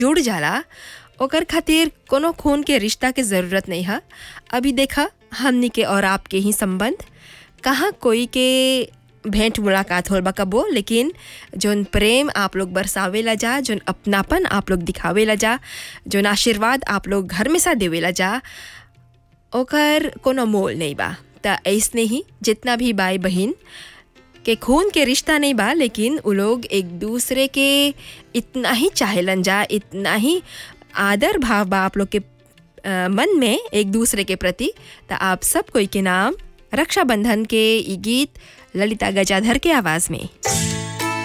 जुड़ जाला ओकर खातिर कोनो खून के रिश्ता के ज़रूरत नहीं है अभी देखा हमनी के और आपके ही संबंध कहाँ कोई के भेंट मुलाकात होल बा कबो लेकिन जोन प्रेम आप लोग बरसावेला जा जोन अपनापन आप लोग दिखावेला जा जोन आशीर्वाद आप लोग घर में सा देवेला जा ओकर कोनो मोल नहीं बा त ऐसने ही जितना भी भाई बहन के खून के रिश्ता नहीं बा लेकिन उ लोग एक दूसरे के इतना ही चाहेलन जा इतना ही आदर भाव बा आप लोग के अ, मन में एक दूसरे के प्रति त आप सब कोई के नाम रक्षाबंधन के ई गीत ललिता गजाधर के आवाज़ में